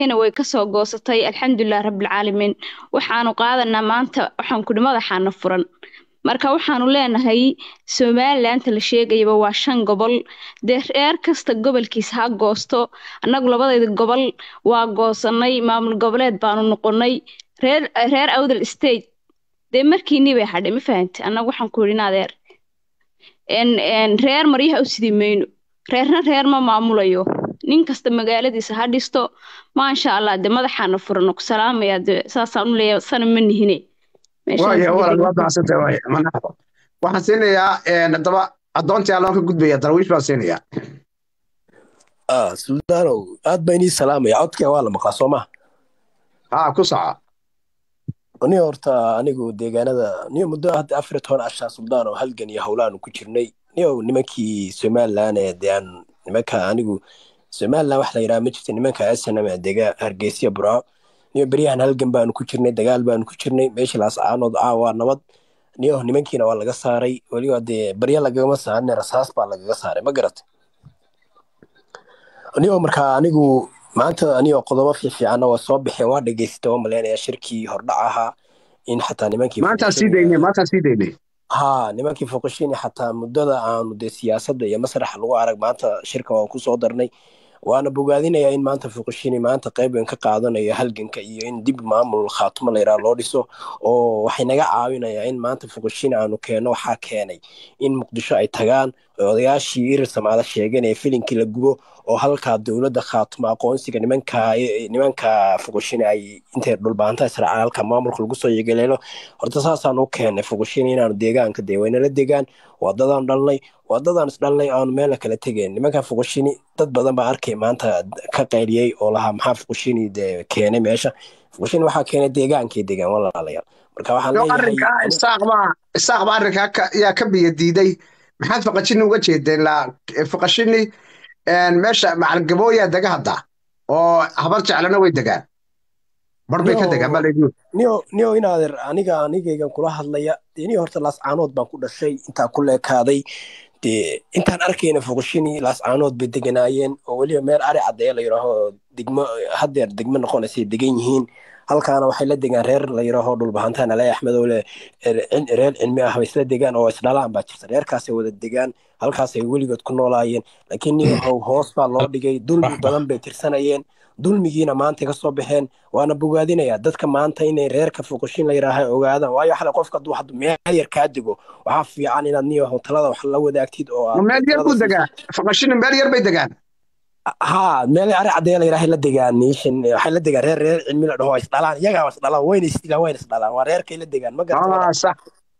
hina way kasoo goosatay alxamdulilah rabbilcaalamiin waxaanu qaadanaa maanta waxaan kudhi madaxaana furan marka waxaanu leenahay somalilandta la sheegayaba waa shan gobol dee reer kasta gobolkiisa ha goosto annagu labadayda gobol waa goosanay maamul goboleed baanu noqonay reer reer awdal state dee markiinii bay hadhay ma fahamti annagu waxaan ku yidhi adeer reer maryaha u sidii mayno reerna reer ma maamulayo nin kasta magaaladiisa ha dhisto maasha allah de madaxaana furano ku salaamaya de saasaan u leeya sana ma nihine waxaan siinayaa haddaba addoontii alloon ka gudbaya darwiish baan siinayaa suldaanow aad baa inii salaamaya codkee waa la maqlaa soo maha haa ku soco ni horta anigu deegaanada niyo muddo hadda afar iyo toban cashaa suldaanow halgan iyo howlaanu ku jirnay niyo nimankii somalilan ee dee aan nimanka anigu somalilan wax la yidhaha ma jirta nimanka snm dega hargeysa burco niyo beryahan halgan baanu ku jirnay dagaal baanu ku jirnay meeshii laascaanood caawaa nabad niyo nimankiina waa laga saaray weliba dee barya lagagama saarin rasaas baa lagaga saaray ma garatay niyo markaa anigu maanta anigo qodobo fiifiicanna waa soo baxeen waa dhegeystay oo maleynaya shirkii hordhac ahaa in xataa nimankii maantaan sii daynay maantaan sii daynay ha nimankii foqoshini xataa muddada aanu dee siyaasadda iyo masraxa lagu arag maanta shirka waan kusoo darnay waana bogaadinayaa in maanta fuqishini maanta qayb weyn ka qaadanayo halganka iyo in dib maamul khaatumo layidhaha loo dhiso oo waxay naga caawinayaa in maanta fuqishini aanu keenno waxaa keenay in muqdisho ay tagaan odayaashii irir samaalo sheegeen ee filinkii la gubo oo halkaa dowladda khaatumo aqoonsiga nimanka nimanka fuqishini ay intay dhulbaanta israacaan halka maamulka lagu soo yegeleelo horta saasaan u keennay fuqishini inaanu deegaanka dee waynala degaan wadadaan dhalnay wadadaan isdhalnay aanu meelna kala tegeen nimankan fuqishini dad badan baa arkay maanta ka qayliyey oo lahaa maxaa fuqishini dee keenay meesha fuqishini waxaa keenay deegaankay degaan walaalayaal marka waxaan arrinkaa isaaqbaa isaaqba arrinkaa yaa ka biyo diiday maxaad faqashini uga jeedeen la faqashini meesha macalgabooyaa dega hadda oo habar jeclana way degaan bar bay ka degaan baa layidhi niyo niyo inaadeer aniga anigaygan kula hadlaya dee niyo horta laascaanood baan ku dhashay intaa ku leekaaday dee intaan arkayna fuqishini laascaanood bay deganaayeen oo weliba meel ari caddeeya la yidhaaho degmo haddeer degmo noqonaysay degan yihiin halkaana waxay la degaan reer la yidhaaho dhulbahantaan alay axmedow le reer cilmi ah bay isla degaan oo isdhalaan baa jirta reerkaasay wada degaan halkaasay weligood ku noolaayeen laakiin niyahow hoos baa loo dhigay dulmi badan bay tirsanayeen dulmigiina maanta ka soo baxeen waana bogaadinayaa dadka maanta inay reerka fuqushin la yidhaaha ogaadaan waayo xale qofka hadduu haddu meel yar kaa dego waxaa fiican inaad niyahow talada wax la wadaagtid oo meel yar buu degaa faqashini meel yar bay degaan ha meel ari caddeeya la yidhaha la degaan niishan waxay la degaan reer reer cilmi la dhaho isdhalaan iyagaa isdhalaan wayna isdilaan wayna isdhalaan waa reerkay la degaan ma garata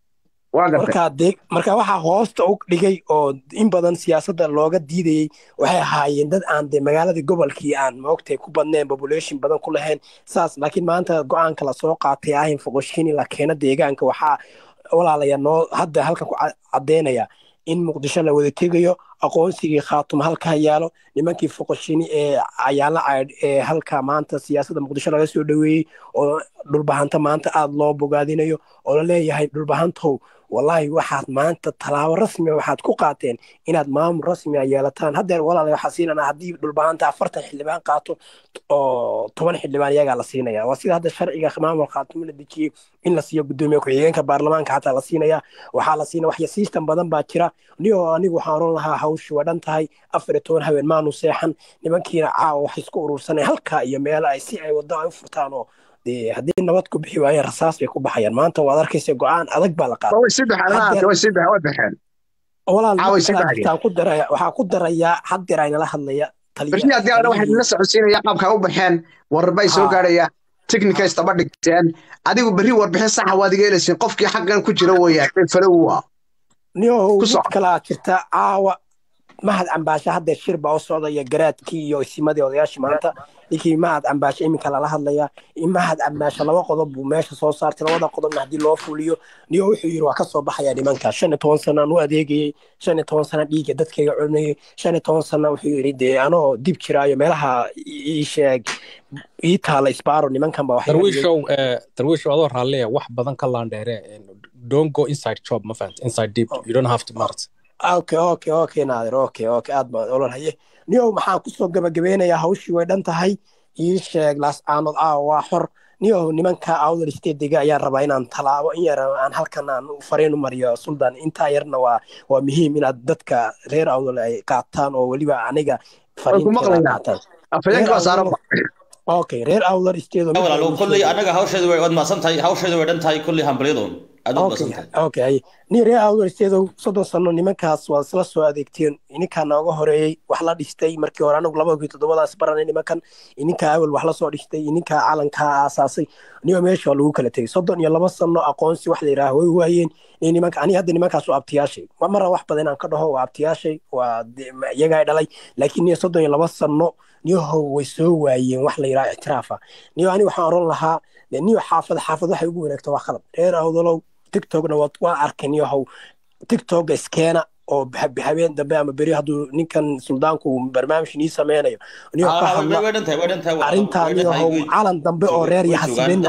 markaa de marka waxaa hoosta u dhigay oo in badan siyaasadda looga diidayey waxay ahaayeen dad aan de magaaladii gobolkii aan moogtay ku badneen population badan ku lahayn saas laakiin maanta go-aanka lasoo qaatay ahin foqoshini la keeno deegaanka waxaa walaalaya noo hadda halkan ku caddeynaya in muqdisho la wada tegayo aqoonsigii khaatuma halkaa yaalo nimankii foqoshini ee cayaala caydh ee halka maanta siyaasadda muqdisho laga soo dhoweeyey oo dhulbahanta maanta aada loo bogaadinayo oo la leeyahay dhulbahantow wallaahi waxaad maanta tallaabo rasmia waxaad ku qaateen inaad maamul rasmia yeelataan haddeer walaala waxaa siinanaa haddii dhulbahanta afartan xildhibaan qaato oo toban xildhibaan iyagaa la siinaya waa sida hadda sharciga maamul khaatimo la dejiyey in la siiyo guddoomiye ku-xigeenka baarlamaanka xataa la siinaya waxaa la siina waxya siistan badan baa jira niyo anigu waxaan oran lahaa hawshi waa dhan tahay afar iyo toban haween maanu seexan nimankiina caawa waxay isku urursaneen halkaa iyo meel ay si ay waddo ay u furtaan oo dee haddii nabad ku bixi waayeen rasaas bay ku baxayaan maanta waad arkaysa go-aan adag baa la qaaday waxaa ku darayaa haddeer aynala hadlaya berri haddii ana waxay nala socodsiinaya qaabka u baxeen warbay soo gaadhaya technica istaba dhigteen adigu berri warbixin saxa waad iga helaysiin qofkii xaqan ku jira weeyaan falowa niyow mid kalaa jirta caawa mahad cambaashe haddeer shir baa u socdaya garaadkii iyo isimadii odayaashii maanta ninkii mahad cambaashe iminka lala hadlaya in mahad cambaashe laba qodob buu meesha soo saartay labada qodobna haddii loo fuliyo niyo wuxuu yidhi waa ka soo baxaya nimanka shan iyo toban sanaan u adeegayey shan iyo toban sana dhiigga dadkayga cunayey shan iyo toban sana wuxuu yidhi dee anoo dib jiraayo meelaha ii sheeg ii taala isbaaro nimankan ba darwiishow darwiishow adoo raalliya wax badan ka laandheere don't go inside job ma fahant inside deep you don't have to mart okay okay okay naadir okay okay aad baan olan haye niyow maxaan kusoo gabagabeynayaa hawshii way dhan tahay ii sheeg laascaanood aawa waa xor niyow nimanka awdal stedega ayaan rabaa inaan tallaabo in yar aan halkan aan fariin u mariyo suldan intaa yarna waa waa muhiim inaad dadka reer awdal ay qaataan oo weliba aniga fariinteeda qaataan okay reer awdal stedo walaalo kulley anaga hawsheedu way waad maasan tahay hawsheedu way dhan tahay kulley hambalyadoon aad u maasan tahay okay ni reer awdal stedo soddon sano nimankaas waa isla soo adeegteen ininkaa nooga horeeyey wax la dhistay markii hore anagu labada kun toddobadaas baranay nimankan ininkaa awel wax la soo dhistay ininkaa calankaa aasaasay niyo meesha waa lagu kala tegey soddon iyo laba sano aqoonsi wax la yidhaaha way waayeen nimanka ani hadda nimankaas waa abtiyaashay mara wax badan inaan ka dhaho waa abtiyaashay waa iyagaa dhalay laakiin niyo soddon iyo laba sano niyahow way soo waayeen wax la yidhaha ictiraafa niyo ani waxaan oran lahaa niyo xaafad xaafad waxay ugu wanaagta waa qalab reer awdalow tiktokna waa arkay niyahow tiktoka iskeena oo habeen dambe ama beri hadduu ninkan suldaanku barnaamij nii sameynayo niyo ka hadla arrintaa niyahow calan dambe oo reer iyo hasbeen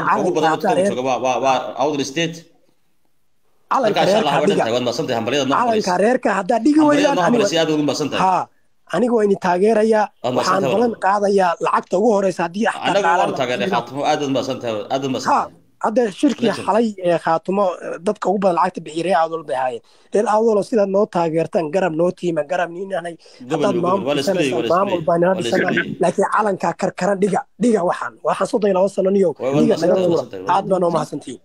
calanka reerka haddaa dhigi weydaan ha aniga waa ini taageerayaa waxaan balan qaadayaa lacagta ugu horeysa haddii hadda shirkii xalay ee khaatumo dadka ugu badan lacagta bixiya reer awdol bay ahaayeen reer awdolo sidaad noo taageertaan garab noo tiima garab niinanay haddaad maamul maamul baa nala dhisana laakiin calankaa karkaran dhiga dhiga waxaan waxaan soddon iyo laba sano niyo dhiga naga tuura aad baa noo mahadsantihiin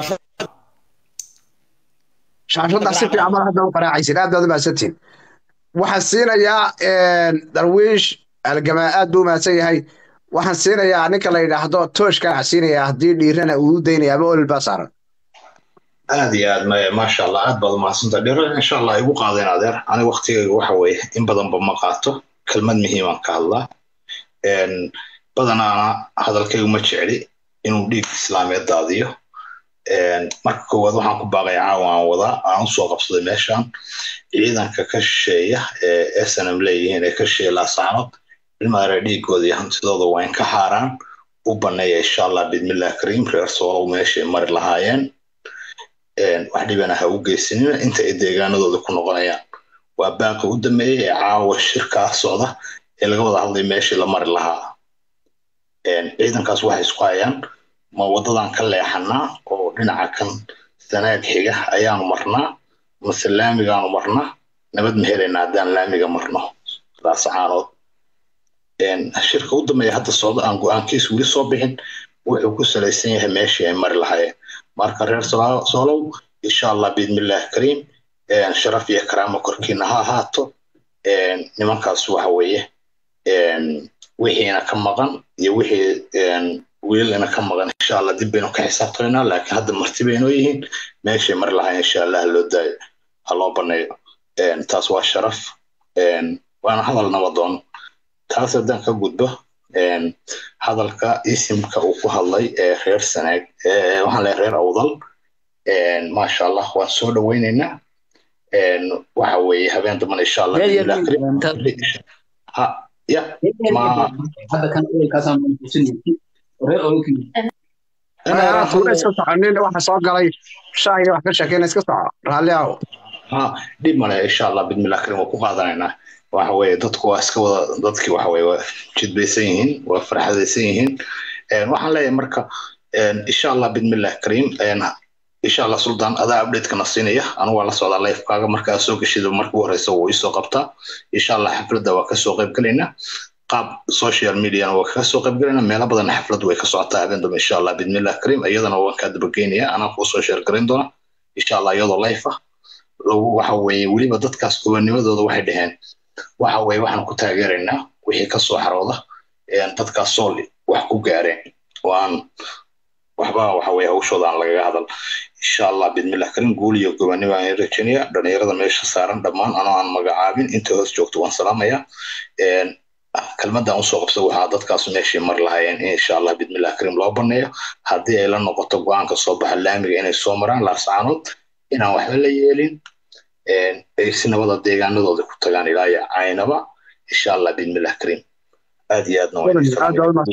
shaashaddaa si fiican mar hadda u qaraacaysin aad baad u mahadsantihiin waxaan siinayaa darwiish algamaa aad buu mahadsan yahay waxaan siinayaa ninka la yidhaahdo tooshkaa siinayaa haddii dhiirana uu u daynaya ama olol baa saaran aad iyo aad maasha allah aad baad umahadsanta dhiro insha allah igu qaadeen adeer aniga waktigayga waxa weeye in badanba ma qaato kelmad muhiimaan ka hadlaa badanaana hadalkaygu ma jecli inuu dhiig islaameed daadiyo marka koowaad waxaan ku baaqaya caawa aan wadaa aan usoo qabsaday meeshan ciidanka ka shisheeya ee snm leeyihiin ee ka shisheeya laasaanood ilmaare dhiigooda iyo hantidooda waa in ka haaraan u baneeya insha allah bidmillah kariim reer soolow meeshay mari lahaayeen wax dhibana ha u geysanina inta ay deegaanadooda ku noqonayaan waa baaqa u dameeyey ee caawa shirkaa socda ee laga wada hadlay meeshii la mari lahaa ciidankaas waxay isku hayaan ma waddadan ka leexanaa oo dhinaca kan sanaag xiga ayaanu marnaa mase laamigaanu marnaa nabad ma helaynaa haddaan laamiga marno laasacaanood shirka u dambeeya hadda socda aan go-aankiis weli soo bixin wuxuu ku salaysan yahay meeshii ay mari lahaayeen marka reer soolow insha allah biidmillahi kariim sharaf iyo karaamo korkiina ha ahaato nimankaas waxa weeye wixiina ka maqan iyo wixii wiilana ka maqan insha allah dib baynu ka xisaabtamaynaa laakiin hadda marti baynoo yihiin meeshay mari lahayn insha allah haloo daayo ha loo baneeyo taas waa sharaf waana hadal nabadoon taas haddaan ka gudbo hadalka isimka uu ku hadlay ee reer sanaag waxaan leeyahay reer awdal maasha allah waan soo dhoweynaynaa waxa weeye habeen damban insha allah ha ya ma tuura iska soconin waxa soo galay shaahina wax ka sheekeyna iska soco raalli aho ha dhib male insha allah bidmillah karim waa ku qaadanaynaa waxa weeye dadku waa iska wada dadkii waxa weeye waa jidbaysan yihiin waa farxadaysan yihiin waxaan leeyahay marka insha allah bidmillah karim insha allah sultan adaa updateka siinaya anigu waa la socdaa lifekaaga markaa soo geshida marka u horeysa wuu isoo qabtaa insha allah xafladda waa kasoo qayb gelaynaa qaab social mediana waa kaga soo qayb gelaynaa meelo badan xafladdu way ka socotaa habeen dambe insha allah bidmillah karim iyadana waan kaa dabageynaya anaa kuu soo sheer garayn doona insha allah iyadoo life ah waxa weeye weliba dadkaas gobanimadooda waxay dhaheen waxa weeye waxaan ku taageeraynaa wixii ka soo xarooda dadkaas sool wax ku gaareen oo aan waxba waxa weeye hawshooda aan lagaga hadal insha allah bidmillah karim guul iyo gobanimo aan rajaynaya dhalinyarada meesha saaran dhammaan anoo aan magacaabin inta hoos joogto waan salaamaya kelmadan usoo qabsa waxaa dadkaas meeshii mar lahaayeen in insha allah bidmillah karim loo baneeyo haddii ay la noqoto go-aanka soo baxa laamiga inay soo maraan laascaanood inaan waxba la yeelin ay si nabada deegaanadooda ku tagaan ilaa iyo caynaba insha allah bidmillah karim aad iyo aadna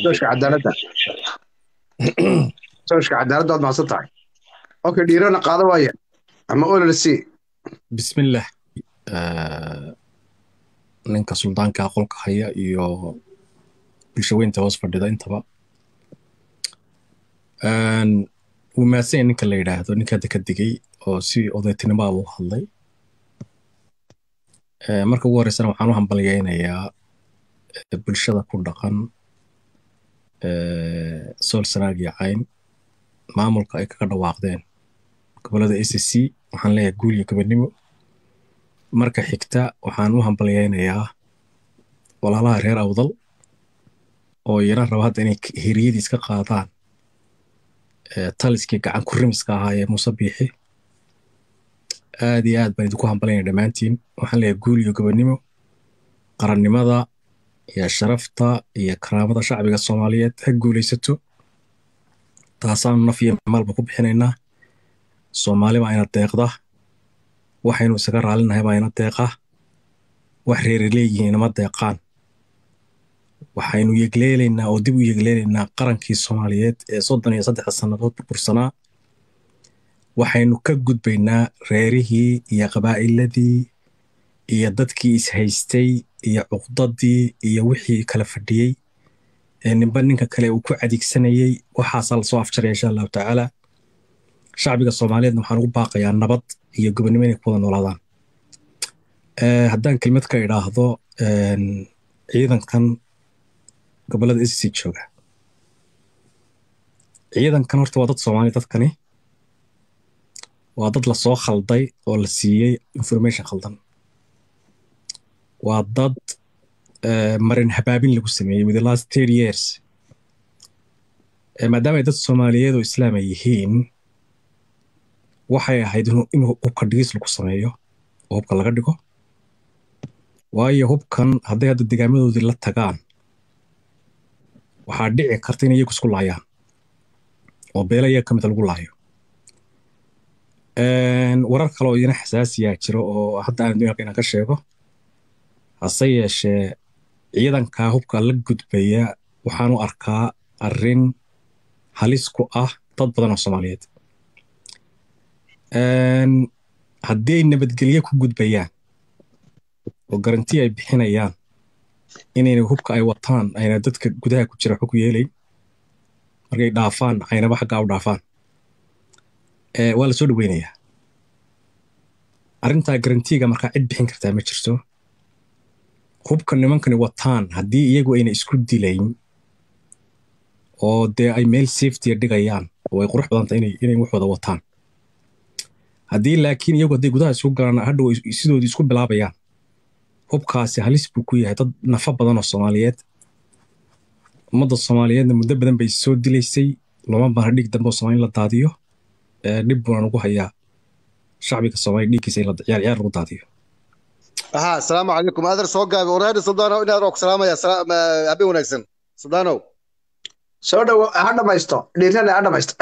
sooshka cadaaladda waad mahadsan tahay okay dhiirana qaado waaya ama olol c bismillah ninka suldaanka qolka haya iyo bulshaweynta hoos fadhida intaba wuu mahadsan ninka la yidhaahdo ninka hadda ka digay oo si odaytinimoa u hadlay marka ugu horreysana waxaan u hambalyaynayaa bulshada ku dhaqan sool sanaag iyo cayn maamulka ay kaga dhawaaqdeen gobollada a c c waxaan leeyahay guul iyo gobonnimo marka xigta waxaan u hambalyaynayaa walaalaha reer awdal oo iyana raba hadda inay hiriyadiis ka qaadaan taliskii gacan ku rimiska ahaa ee muuse biixi aad iyo aad baan idinku hambalyaya dhammaantiin waxaan leeyahay guul iyo gobonnimo qarannimada iyo sharafta iyo karaamada shacbiga soomaaliyeed ha guulaysato taasaanu naf iyo maalba ku bixinaynaa soomaali baa ina deeqda waxaynu isaga raalinahay baa ina deeqa wax reeri leeyihiin inama deeqaan waxaynu yegleelaynaa oo dib u yegleelaynaa qarankii soomaaliyeed ee soddon iyo saddexda sannadood burbursanaa waxaynu ka gudbaynaa reerihii iyo qabaa'iladii iyo dadkii ishaystay iyo cuqdadii iyo wixii kala fadhiyey ee ninba ninka kale uu ku adeegsanayey waxaasaa lasoo afjaraya insha allahu tacaala shacbiga soomaaliyeedna waxaan ugu baaqayaa nabad iyo gobonnimo inay ku wada noolaadaan haddaan kelmad ka idhaahdo ciidankan gobollada sc jooga ciidankan horta waa dad soomaali dadkani waa dad lasoo khalday oo la siiyey information khaldan waa dad marin habaabin lagu sameeyey with the last thirty years maadaama ay dad soomaaliyeed oo islaam ay yihiin waxay ahayd inuu hubka dhigis lagu sameeyo oo hubka laga dhigo waayo hubkan hadday hadda degaamadoodii la tagaan waxaa dhici karta in iyagu isku laayaan oo beela iyaga ka mida lagu laayo warar kale oo iyana xasaasiyaa jiro oo hadda aan doonaya inaan ka sheego hase yeeshee ciidankaa hubka la gudbaya waxaan u arkaa arrin halis ku ah dad badan oo soomaaliyeed haddii ay nabadgelye ku gudbayaan oo garanti ay bixinayaan inayna hubka ay wataan ayna dadka gudaha ku jira xog yeelayn markay dhaafaan aynaba xaggaa u dhaafaan waa la soo dhoweynayaa arrintaa garantiga markaa cid bixin kartaa ma jirto hubka nimankani wataan haddii iyagu ayna isku dilayn oo dee ay meel safetya dhigayaan oo ay qurux badanta inay wax wada wataan haddii laakiin iyagu hadday gudaha isku galaan hadhow sidoodii isku bilaabayaan hubkaasi halis buu ku yahay dad nafa badan oo soomaaliyeed ummadda soomaaliyeedna muddo badan bay soo dilaysay looma baana dhiig dambe oo soomaali la daadiyo dhib buuna ugu hayaa shacbiga soomaaliya dhiiggiisa in ciyaar ciyaar lagu daadiyo aha asalaamu calaykum aadar soo gaabi waraadi suldaanow inaad ku salaamaya habeen wanaagsan suldaanow soo dhowo ha dhamaysto dhiirana ha dhamaysto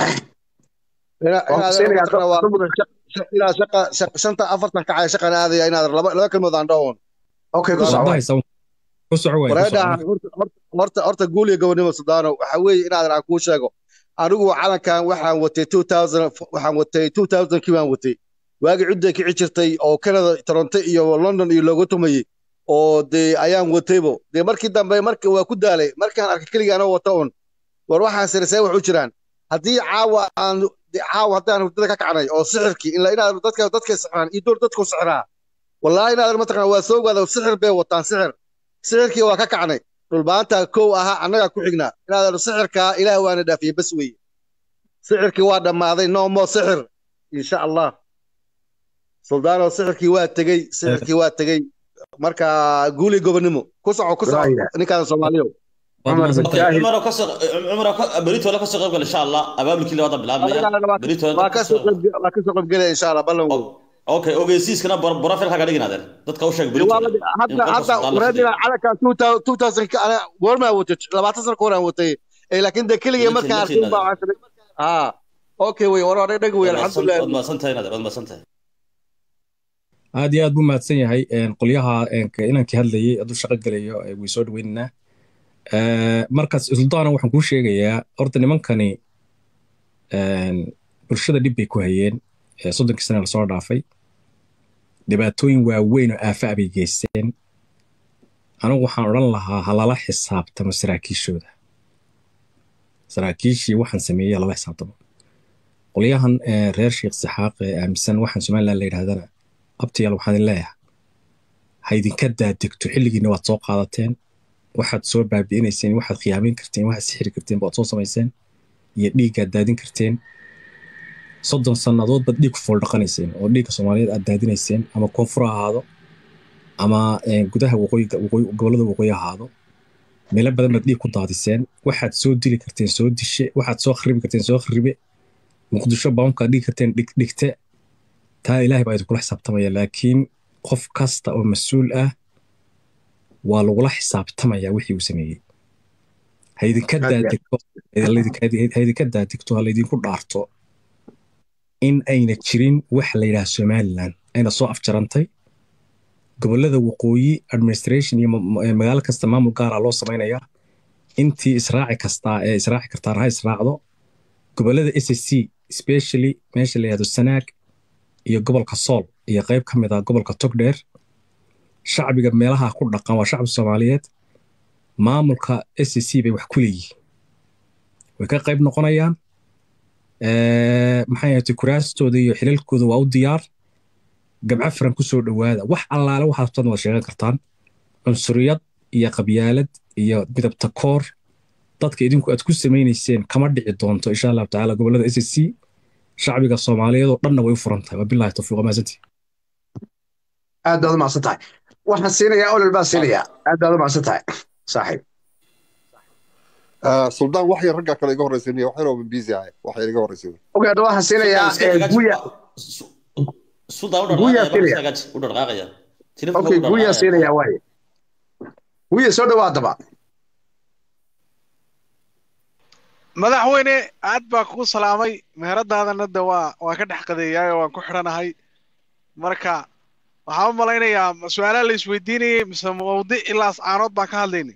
ilaa shaqa shanta afartan kacaya shaqan aadaya inaad laba laba kalmood aan dhawon okay ku soco ku soco waay wareedha horta horta guul iyo gobonimo suldaanow waxa weeye inaadan aan kuu sheego anigu calankan waxaan watay two thousand waxaan watay two thousand kii baan watay waagi cidday kici jirtay oo canada toronto iyo london iyo looga tumayey oo dee ayaan wataybo dee markii dambe marka waa ku daalay markaan arkay keligaana wata un war waxaan sirisee wax u jiraan haddii caawa aan caawa haddaan hurdada ka kacnay oo sixirkii ila inaad dadka dadka sixiraan iyo door dadku sixiraa wallaahi inaad mataqana waa soo gaada sixir bay wataan sixir sixirkii waa ka kacnay dhulbaanta kow ahaa annagaa ku xignaa inaad sixirkaa ilaah waana dhaafiyey bas weeye sixirkii waa dhammaaday no mo sixir insha allah suldaano sixirkii waa tegey sixirkii waa tegey marka guuli gobonimo ku soco ku soco ninkaan soomaaliyo cumaro kasoo cumaro berito la kasoo qayb gal insha allah abaabulkii labada bilaabmaya berito waa kasoo waa kasoo qayb galaya insha allah ballan wey okay ogeysiiskana profil kaga dhigin adeer dadka u sheeg berito hadda hadda wareedina calankan two thousand goormaa watay labaatan sano ka horaan watay laakiin de keligii markaan arkay baa ha okay wey war hore dheg wey alxamdulilah waad mahadsantahay adeer waad mahadsantahay aad iyo aad buu mahadsan yahay qolyaha inankii hadlayay hadduu shaqo gelayo way soo dhaweynaynaa markaas suldaana waxaan kuu sheegayaa horta nimankani bulshada dhib bay ku hayeen soddonkii sana lasoo dhaafay dhibaatooyin waaweyn oo aafa bay geysteen anigu waxaan odhan lahaa ha lala xisaabtamo saraakiishooda saraakiishii waxaan sameeyey lala xisaabtamo qolyahan reer sheekh saxaaq ee aaminsan waxaan somaliland la yidhahdana abtiyaal waxaan idin leeyahay ha idinka daadegto xilligiina waad soo qaadateen waxaad soo baabi'inayseen waxaad khiyaamin karteen waxaad sixiri karteen baad soo samayseen iyo dhiiggaad daadin karteen soddon sannadood baad dhiig ku fooldhaqanayseen oo dhiigga soomaaliyeed aad daadinayseen ama koonfur ha ahaado ama gudaha gobollada waqooyi ahaado meelo badan baad dhiig ku daadiseen waxaad soo dili karteen soo dishe waxaad soo kharibi karteen soo kharibe muqdisho baunkaad dhigi karteen dhigdhigte taa ilaahay baa idinkula xisaabtamaya laakiin qof kasta oo mas-uul ah waa lagula xisaabtamaya wixii uu sameeyey ha idinka daadegto ha laydinku dhaarto in ayna jirin wax la yidhaha somaliland ayna soo afjarantay gobollada waqooyi administration iyo magaalo kasta maamul gaara loo samaynayaa intii israaci kastaa ee israaci kartaana ha israacdo gobollada s s c specially meesha la yihahdo sanaag iyo gobolka sool iyo qayb ka mid ah gobolka togdheer shacbiga meelaha ku dhaqan waa shacbi soomaaliyeed maamulka s c bay wax ku leeyihiin way ka qayb noqonayaan maxay ahaatay kuraastooda iyo xilalkooda waa u diyaar gabco firan ku soo dhowaada wax allaale waxaad rabtaan waad sheegan kartaan cunsuriyad iyo qabyaalad iyo midabta koor dadka idinku aad ku samaynayseen kama dhici doonto insha allahu tacaala gobollada s s c shacbiga soomaaliyeed oo dhanna way u furan tahay wabillahi tawfiiq maasanti aad baad u macsan tahay waxaan siinayaa olol baan siinayaa aad baad u macsan tahay saaxiib suldaan wax yar raggaa kale iga horreysanaya wax yaroo biisi ahay wax yar iga horreysay okay hadda waxaan siinayaa guya guya siinaya okay guya siinaya waaye guya soo dhawaa daba madaxweyne aad baa kugu salaamay meheradaadana de waa waan ka dhex qadeeyaay oo waan ku xidhanahay marka waxaan u malaynayaa su-aalaha la isweydiinayay mise mawdic ilaas caanood baan ka hadlaynay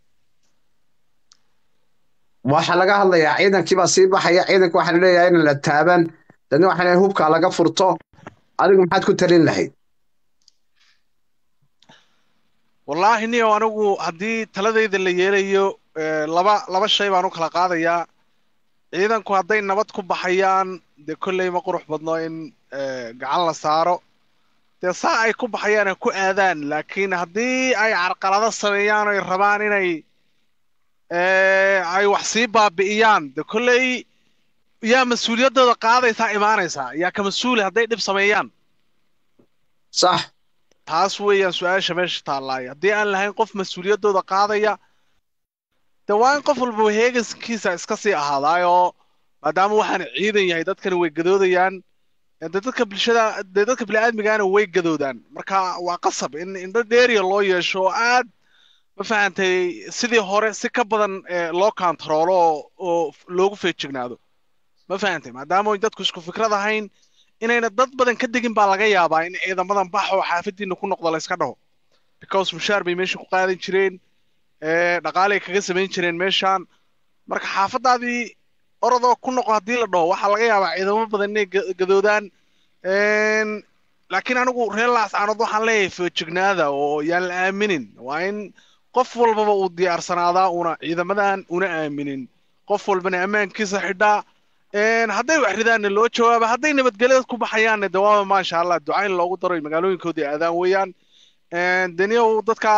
waxaa laga hadlayaa ciidankii baa sii baxaya ciidanka waxaa leeyahay in la taaban dadna waxaa leeyahay hubka laga furto adigu maxaad ku talin lahayd wallaahi niyo anigu haddii taladayda la yeelayo laba laba shay baan u kala qaadayaa ciidanku hadday nabad ku baxayaan dee kolley ma qurux badno in gacan la saaro dee saa ay ku baxayaan ku aadaan laakiin haddii ay carqalado sameeyaan oy rabaan inay ay wax sii baabi'iyaan de kolley yaa mas-uuliyaddooda qaadaysaa imaanaysaa yaa ka mas-uuli hadday dhib sameeyaan sax taas weeyaan su-aasha meesha taallaay haddii aan lahayn qof mas-uuliyaddooda qaadaya de waa in qof walba heegankiisa iska sii ahaadaayoo maadaama waxaan ciidan yahay dadkani way gadoodayaan de dadka bulshada de dadka bini'aadmigaana way gadoodaan marka waa qasab in indho dheeriya loo yeesho oo aad ma fahantay sidii hore si ka badan loo kantaroolo oo loogu feejignaado ma fahantay maadaama dadku isku fikrad ahayn inayna dad badan ka degin baa laga yaabaa in ciidamadan bax oo xaafadiina ku noqdo layska dhaho because mushaar bay meesha ku qaadan jireen dhaqaalay kaga samayn jireen meeshaan marka xaafadaadii orodoo ku noqo haddii la dhaho waxaa laga yaabaa ciidamo badan inay gadoodaan laakiin anigu reer laascaanood waxaan leeyahay feejignaada oo yaan la aaminin waa in qof walbaba uu diyaarsanaada una ciidamadan una aaminin qof walbana ammaankiisa xidhaa hadday wax ridaanna loo jawaaba hadday nabadgelyada ku baxayaanna de waaba maasha allah ducayn loogu daro magaalooyinkoodii aadaan weeyaan daniyow dadka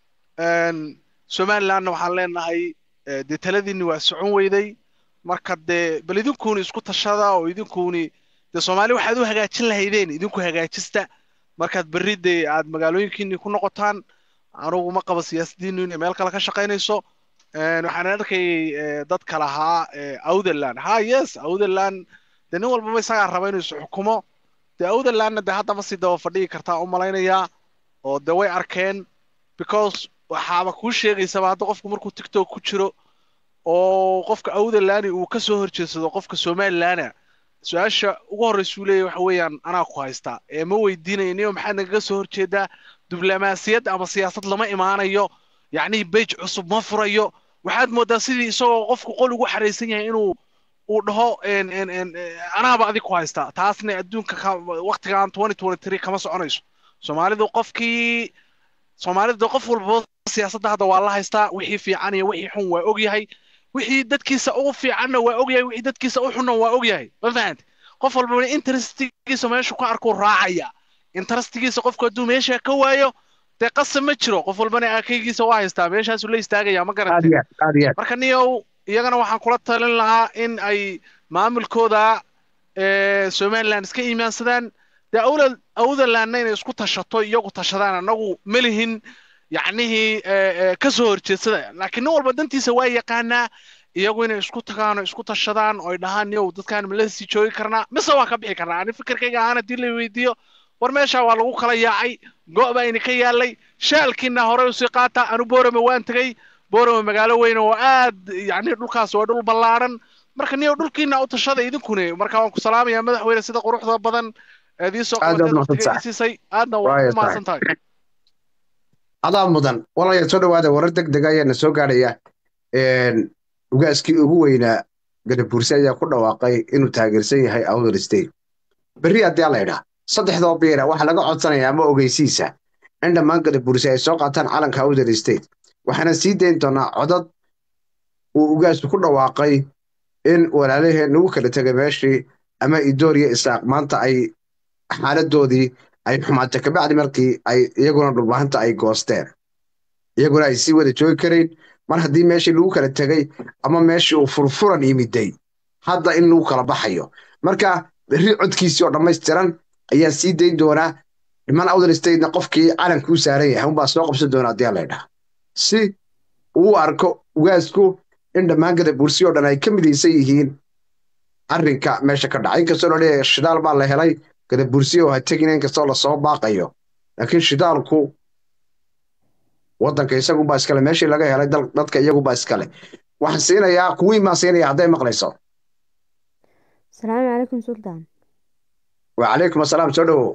somalilandna waxaan leenahay dee taladiinni waa socon weyday marka dee bal idinkuuni isku tashada oo idinkuuni dee soomaali waxaad u hagaajin lahaydeen idinku hagaajista markaad berri dee aad magaalooyinkiinni ku noqotaan anugu ma qabo siyaasadiinnu inay meel kale ka shaqaynayso waxaan arkayay dadka lahaa outherland ha yes outherland dee nin walbaba isagaa raba inuu is xukumo dee outherlandna dee hadda ma sii daba fadhigi kartaa u malaynayaa oo dee way arkeen because waxaaba kuu sheegaysaba hadda qofku markuu tiktok ku jiro oo qofka outherlandi uu ka soo horjeedsado qofka somalilana su-aasha ugu horreysuu leeyahy waxa weeyaan anaa ku haystaa ee ma weydiinayo niyo maxaad nagaga soo horjeedaa diblomaasiyad ama siyaasad lama imaanayo yacnii bej cusub ma furayo waxaad moodaa sidii isagoo qofku qol ugu xaraysan yahay inuu uu dhaho anaaba adig ku haystaa taasna adduunka waktigan twenty twenty three kama soconayso soomaalidu qofkii soomaalida qof walba siyaasadda hadda waa la haystaa wixii fiican iyo wixii xun waa ogyahay wixii dadkiisa ugu fiicanna waa ogyahay wixii dadkiisa u xunna waa ogyahay ma fahante qof walbana interestigiisa meeshu ku arkuu raacaya interestigiisa qofku hadduu meesha ka waayo dee qasab ma jiro qof walbana akaygiisa waa haystaa meeshaasuu la istaagaya ma garantay marka niyow iyagana waxaan kula talin lahaa in ay maamulkooda somaliland iska iimaansadaan dee awlad awdalandna inay isku tashato iyagu tashadaan annagu ma lihin yacnihii ka soo horjeedsada laakiin nin walba dantiisa waa yaqaanaa iyagu inay isku tagaan oo isku tashadaan oo ay dhahaan yow dadkaan ma la sii joogi karnaa mise waa ka bixi karnaa ani fikirkayga ahaan haddii la weydiiyo war meeshaa waa lagu kala yaacay go' baa ini ka yaallay shaalkiina horey usii qaata anu boorame waan tegey boorame magaalo weyn oo aad yacni dhulkaas waa dhul ballaaran marka niyow dhulkiina u tashada idinkune marka waan ku salaamayaa madaxweyne sida quruxda badan eed ii soo qabatay waqtiga ii siisay aadna waa ku mahadsan tahay adaa mudan walaya soo dhawaada warar deg deg ayaana soo gaadhaya ugaaskii ugu weynaa gadabuurse ayaa ku dhawaaqay inuu taageersan yahay awdal state berri haddii la idhaa saddexdoo biira waxaa laga codsanayaa ama ogeysiisa in dhammaan gadabuurse ay soo qaataan calanka awdal state waxaana sii dayn doonaa codad uu ugaasku ku dhawaaqay in walaalaheen ugu kala tegay meeshii ama idooriya isaaq maanta ay xaaladoodii ay xumaatay kabacdi markii ay iyaguna dhulbahanta ay goosteen iyaguna ay sii wada joogi karayn mar haddii meeshii lagu kala tegay ama meeshii uu furfuran yimiday hadda in lagu kala baxayo marka berri codkiisii oo dhammaystiran ayaa sii dayn doonaa dhiman awdal statena qofkii calankuu saaran yahay unbaa soo qabsan doona haddii la idhaha si uu arko ugaasku in dhammaan gadabuursi oo dhan ay ka midaysan yihiin arrinka meesha ka dhaca inkastoo la leeyahay shidaal baa la helay gadabuursiya oo ha tegina inkastoo lasoo baaqayo laakiin shidaalku waddanka isagunbaa iskale meeshii laga helay dadka iyagunbaa iskale waxaan siinayaa kuwiin baan siinaya hadday maqlayso asalaamu calaykum sultaan wacalaykum asalaam soo dhowow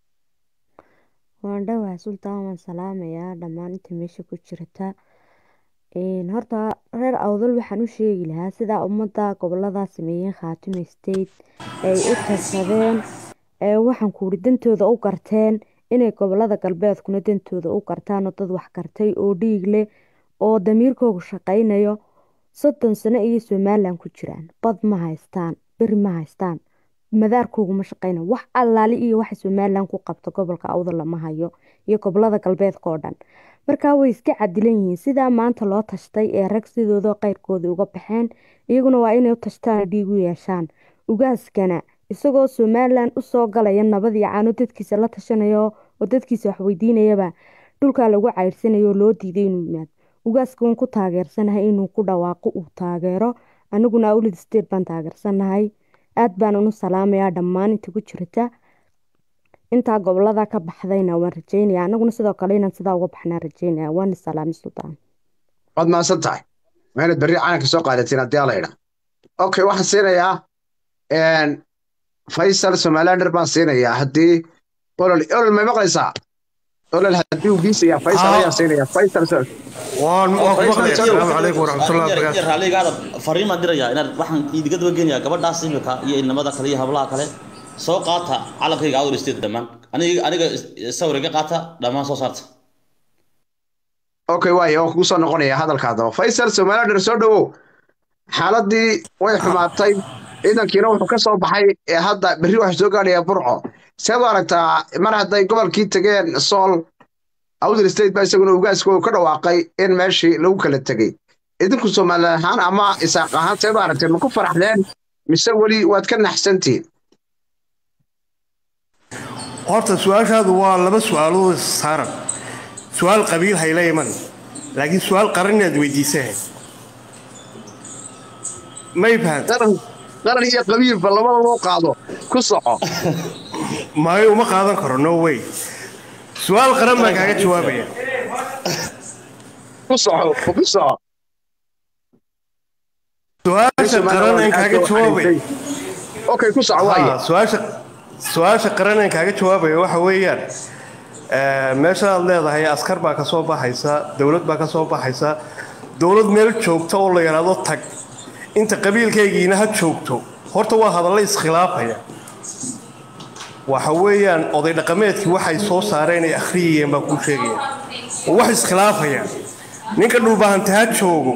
waan dhowaa sultaan waan salaamayaa dhammaan inta meesha ku jirta horta reer awdal waxaan u sheegi lahaa sidaa ummadda gobolada sameeyeen khaatime state ay u tashadeen waxaan kuuri dantooda u garteen inay gobolada galbeedkuna dantooda u gartaan oo dad wax gartay oo dhiig leh oo damiirkoogu shaqaynayo soddon sano ayay somalilan ku jiraan bad ma haystaan beri ma haystaan madaarkoogu ma shaqayna wax allaali iyo waxa somalilan ku qabta gobolka awdal lama hayo iyo gobolada galbeedka oo dhan markaa way iska cadilan yihiin sidaa maanta loo tashtay ee rag sidooda qeyrkoodii uga baxeen iyaguna waa inay u tashtaan dhiig u yeeshaan ugaaskana isagoo somalilan usoo galaya nabad iyo caano dadkiisa la tashanayo oo dadkiisa wax weydiinayaba dhulkaa lagu cayrsanayo oo loo diiday inuu yimaado ugaaska waan ku taageersanahay inuu ku dhawaaqo uu taageero aniguna awlid state baan taageersanahay aad baanan u salaamayaa dhammaan inta ku jirta intaa gobolada ka baxdayna waan rajeynaya anaguna sidoo kale inaan sidaa uga baxnaa rajeynaya waan salaami sultaan waad mahadsan tahay waa inaad berri calanka soo qaadatiin haddii ala idha okay waxaan siinayaa faysal somalilander baan siinayaa haddii olol olol may maqlaysaa olol haddii uu biisayaa faysal ayaan siinayaa faysal waan waan ku maqlaya asalaamu calaykum waraxmatullahi wabarakaatu raaligaada fariimaan dirayaa inaad waxaan idiga daba geenayaa gabadhaas imika iyo ilnimada kale iyo hablaha kale soo qaata calankayga awdal state dhammaan aniga aniga sawiriga qaata dhammaan soo saarta okay waaya waan kugu soo noqonaya hadalkaadaba faysal somalilander soo dhowow xaaladii way xumaatay ciidankiina wuxuu ka soo baxay ee hadda berri waxaa soo gaadhaya burco seed u aragtaa mar hadday gobolkii tegeen sool awdal state baa isaguna ugaaska uu ka dhawaaqay in meeshii lagu kala tegey idinku somalilan ahaan ama isaaq ahaan seed u aragteen ma ku faraxdeen mise weli waad ka naxsantiin horta su-aashaadu waa laba su-aalood saaran su-aal qabiil hayla iman laakiin su-aal qaran inaad weydiisahay may fahanta qaran iyo qabiilba labada loo qaado ku soco maayo uma qaadan karo no way su-aal qaran baan kaaga jawaabaya ku soco ku soco su-aasha qaran aan kaaga jawaabaya okay ku soco waaya su-aasha su-aasha qaran aan kaaga jawaabaya waxa weeyaan meeshaad leedahay askar baa ka soo baxaysa dowlad baa ka soo baxaysa dowlad meel joogta oo la yidhaahdo tag inta qabiilkaygiina ha joogto horta waa hadalla iskhilaafaya waxa weeyaan oday dhaqameedkii waxay soo saareen ay akhriyayeen baa kuu sheegaya oo wax iskhilaafaya ninka dhulbahante ha joogo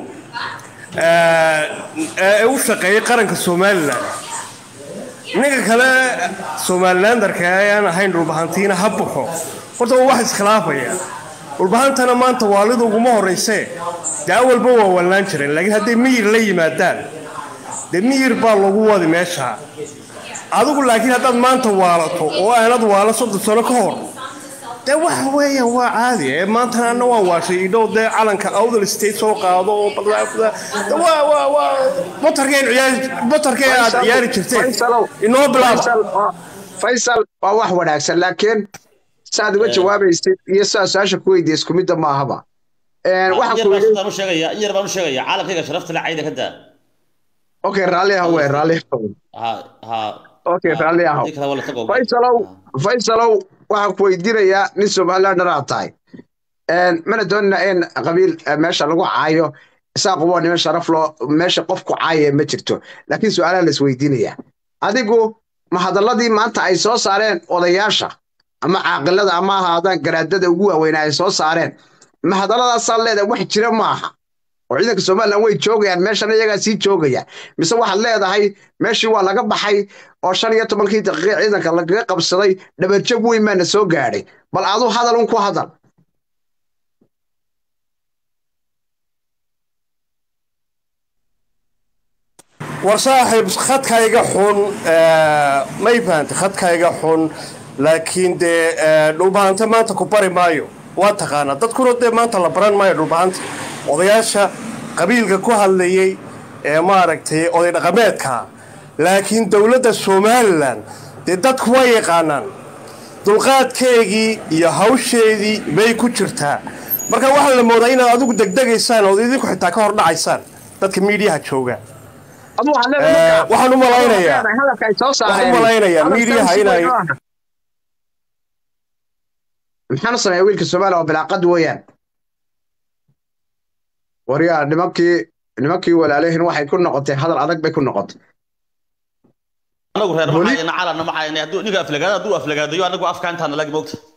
ee u shaqeeyay qaranka somalilan ninka kale somalilandarka ee aan ahayn dhulbahantiina ha baxo horta waa wax iskhilaafaya dhulbahantana maanta waalida uguma horraysee dee awalba waa wallaan jireen laakiin hadday miyir la yimaadaan dee miyir baa lagu wadi meesha adigu laakiin haddaad maanta waalato oo aanad waala soddon sano ka hor dee waxa weeyaan waa caadi ee maantana anna waan waashay idhow dee calanka awdal state soo qaado oo waa waa waa motarkeen ciyaari motarkeen aad ciyaari jirteen inoo bilaaba faysal waa wax wanaagsan laakiin saad uga jawaabaysid iyo saa su-aasha ku weydiiya isku midda maahaba yar baan u sheegaya in yar baan u sheegaya caalamkayga sharafta le cayda ka daa okay raalli ah wey raalli okay raalli ah faysalow faysalow waxaan ku weydiinayaa nin somalilander aad tahay mana doonina in qabiil meesha lagu caayo isaaqu waa niman sharaf loo meesha qofku caaya ma jirto laakiin su-aalaha la isweydiinaya adigu ma hadalladii maanta ay soo saareen odayaasha ama caaqilada ama ahaadaan garaadada ugu waaweynaa ay soo saareen ma hadalladaasaa leedahay wax jira maaha oo ciidanka somalilan way joogayaan meeshana iyagaa sii joogaya mise waxaad leedahay meeshii waa laga baxay oo shan iyo tobankii daqiiqa ciidanka lagaga qabsaday dhabarjab weyn baana soo gaadhay bal adu hadal un ku hadal war saaxiib khadkayga xun may fahantay khadkayga xun laakiin dee dhulbahante maanta ku bari maayo waa taqaanaa dadkuna dee maanta la baran maayo dhulbahanta odayaasha qabiilka ku hadlayay ee maaragtay oday dhaqameedka laakiin dowladda somalilan dee dadku waa yaqaanaan dulqaadkeegii iyo hawsheedii bay ku jirtaa marka waxaa la moodaa inaad adigu degdegaysaan ood idinku xitaa ka hor dhacaysaan dadka miidiyaha jooga waxaan u malaynayaa waxaan u malaynayaa miidiyaha inay maxaan u sameeya wiilka soomaaliya oo bilaaqad weeyaan waryaa nimankii nimankii walaalihin waxay ku noqotay hadal adag bay ku noqotay anagu reer maxayna calana maxayna hadduu ninka aflagaada hadduu aflagaadayo anagu afka intaana lagi moogta